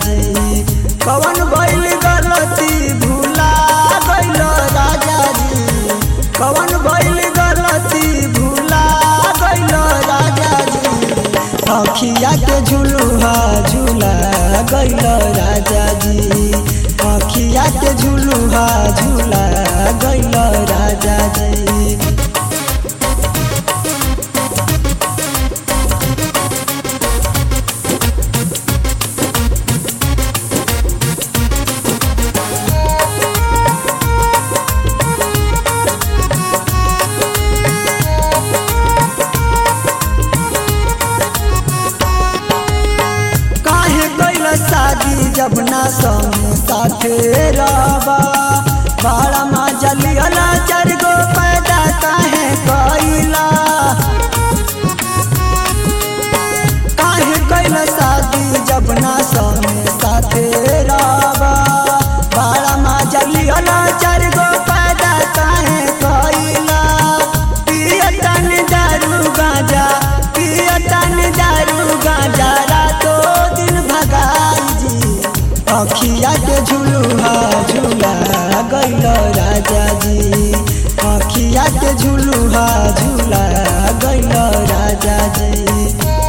जी कवन भइल गलती भूला गइल राजा जी कवन भइल गलती भूला गइल राजा जी अखिया के झुलुहा झूला गइल राजा जी अखिया के झुलुहा झूला गइल राजा जी काहे कैल शादी जब ना संग साथे रहबा बाड़ा माँ जलियला चार गो पैदा काहे कैला काहे कैल शादी जब ना संग साथे रहबा बाड़ा माँ जलियला चार गो पैदा काहे कैला पियतन दारू गांजा पियतन दारू गांजा रातो दिन भगाई जी अखिया के झुलुहा झूला गइल राजा जी अखिया के झुलुहा झूला गइल राजा जी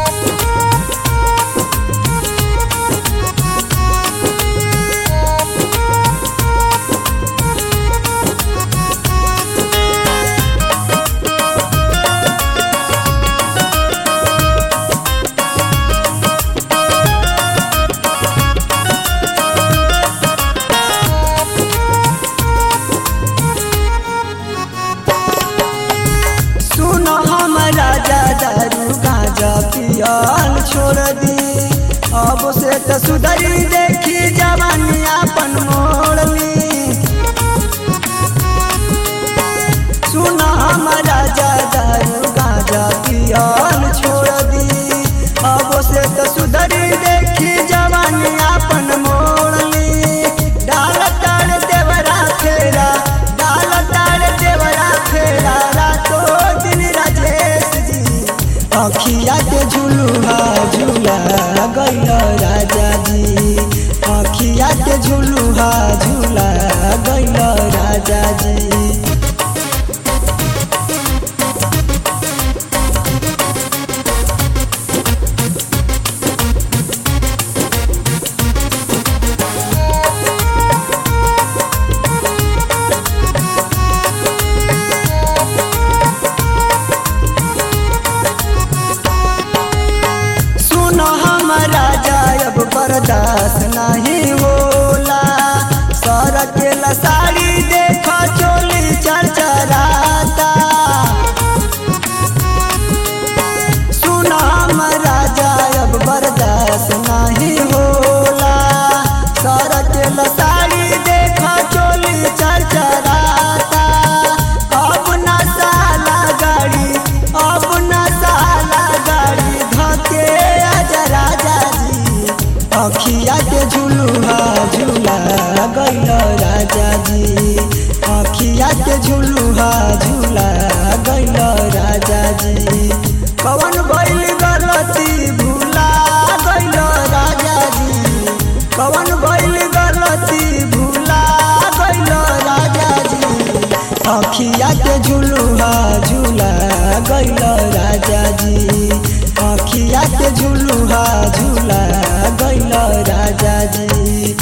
सुन हम राजा दारू गांजा पियल छोड़ दी अब से तो सुधरी देखी जवानी अपन मोड़ली सुन हम राजा दारू गांजा पियल छोड़ दी अब से तो सुधरी देखी जवानी अपन मोड़ली डाल तार देवरा फेरा डाल तार देवरा फेरा रातो दिन राजेश जी अखिया के झुलुहा झूला गइल राजा जी अखिया के झुलुहा झूला गइल राजा जी सुनो हम राजा अब बर्दाश्त नहीं होला सर के लसाड़ी देख चोली चरचराता सुनो हम राजा अब बर्दाश्त नहीं होला सर के लसाड़ी देख चोली चरचराता अब न साला गाड़ी अब न साला गाड़ी धके आजा राजा जी अखिया के झुलुहा झूला गइल राजा जी अखिया के झुलुहा झूला गइल राजा जी कवन भइल गलती भूला गइल राजा जी कवन भइल गलती भूला गइल राजा जी अखिया के झुलुहा झूला गइल राजा जी अखिया के झुलुहा झूला गइल राजा जी